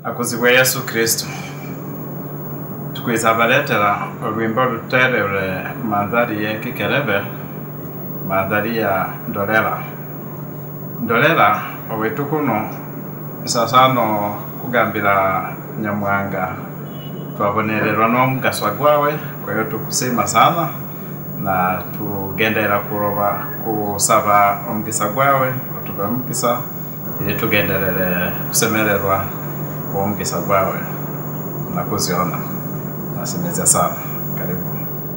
akuzibwa yesu kristo tukwiza baletera olwimbo luterere mandhari ye kikelebe mandhari ya ndolera ndolera owitu kuno sasano kugambira nyamwanga twabonererwa n'omugaswa gwawe kwa hiyo tukusima sana na tugendera kuroba kusaba omugisa gwawe otube omugisa ili tugenderere kusemererwa kwa omugisa gwawe na kuziona nasemezya sana karibu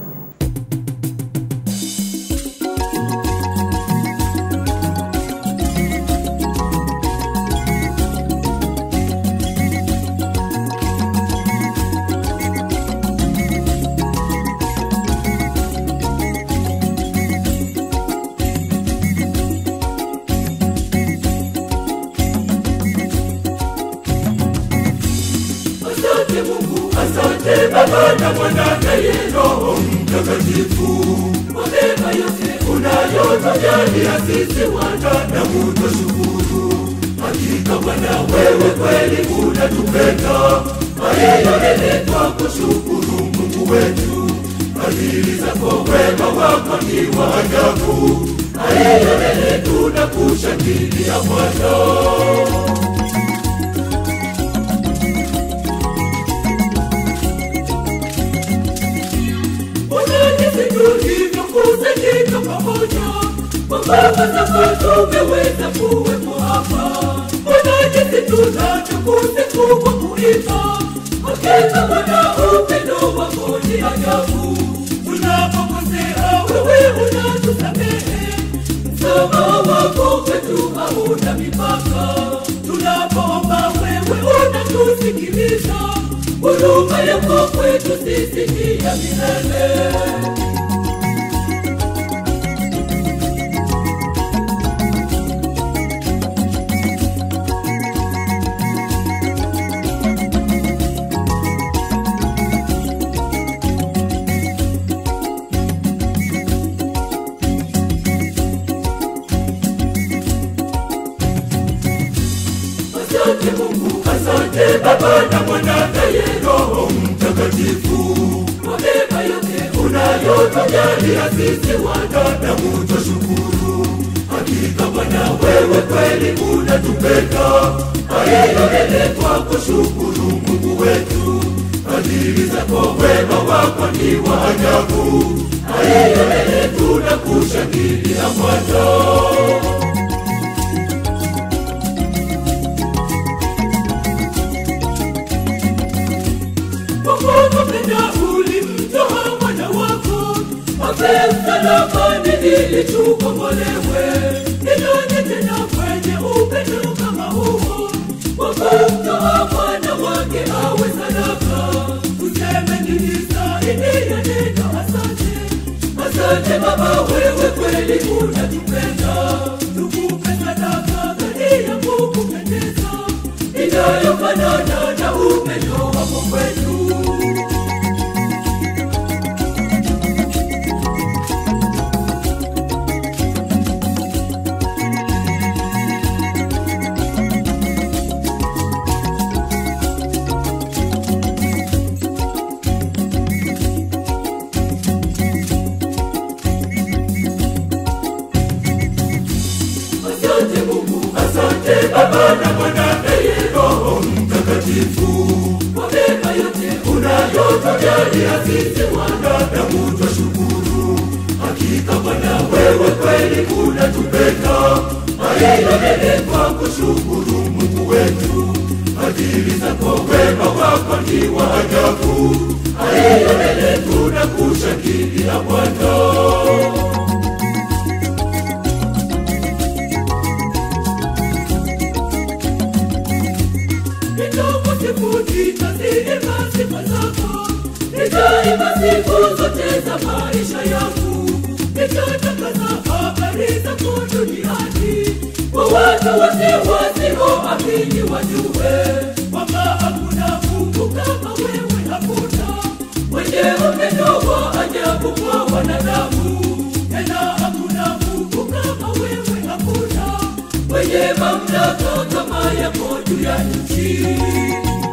Asante Mungu, asante Baba na Mwana naye Roho Mtakatifu kwa neema yote unayotujalia sisi wanadamu, twashukuru. Hakika Bwana, wewe kweli unatupenda, kwa hiyo lele twakushukuru Mungu wetu. Fadhili zako, wema wako ni wa ajabu, kwa hiyo lele tunakushangilia Bwana. Unajisi tulivyokusanyika pamoja, kwa nguvu zako tumeweza kuwepo hapa. Unajisi tunachokusifu kwa kuimba, hakika Bwana upendo wako ni ajabu. Tunapokosea wewe unatusamehe, msamaha wako kwetu hauna mipaka. Tunapoomba wewe unatusikiliza, huruma yako kwetu sisi ni ya milele. Asante Mungu, asante Baba na Mwana naye Roho Mtakatifu kwa neema yote unayotujalia sisi wanadamu, twashukuru. Hakika Bwana, wewe kweli unatupenda, kwa hiyo lele twakushukuru Mungu wetu. Fadhili zako, wema wako ni wa ajabu, kwa hiyo lele tunakushangilia Bwana. Wakupenda ulimtoa mwana wako afe msalabani ili tukombolewe. Ni nani tena kwenye upendo kama huo wakumtoa mwana wake awe sadaka? Tuseme nini zaidi ya neno asante? Asante Baba, wewe kweli unatupenda. Tukupe sadaka gani ya kukupendeza inayofanana na upendo wako kwetu. Asante Mungu, asante Baba na Mwana naye Roho Mtakatifu kwa neema yote unayotujalia sisi wanadamu, twashukuru. Hakika Bwana, wewe kweli unatupenda, kwa hiyo lele twakushukuru Mungu wetu. Fadhili zako, wema wako ni wa ajabu, kwa hiyo lele tunakushangilia Bwana. Nitaimba siku zote za maisha yangu, nitatangaza habari zako duniani, kwa watu wote wasioamini wajue kwamba hakuna Mungu kama wewe, hakuna mwenye upendo wa ajabu kwa wanadamu, tena hakuna Mungu kama wewe, hakuna mwenye mamlaka kama yako juu ya nchi.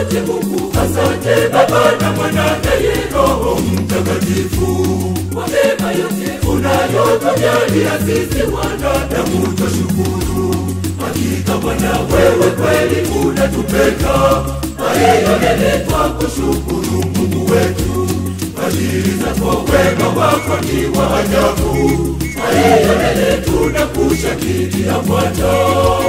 wote Mungu. Asante Baba na Mwana naye Roho Mtakatifu kwa mema yote unayotujalia sisi wanadamu, twashukuru. Hakika Bwana wewe kweli unatupenda, kwa hiyo neletwa kushukuru Mungu wetu. Fadhili zako wema wako ni wa ajabu, kwa hiyo lele tunakushangilia Bwana.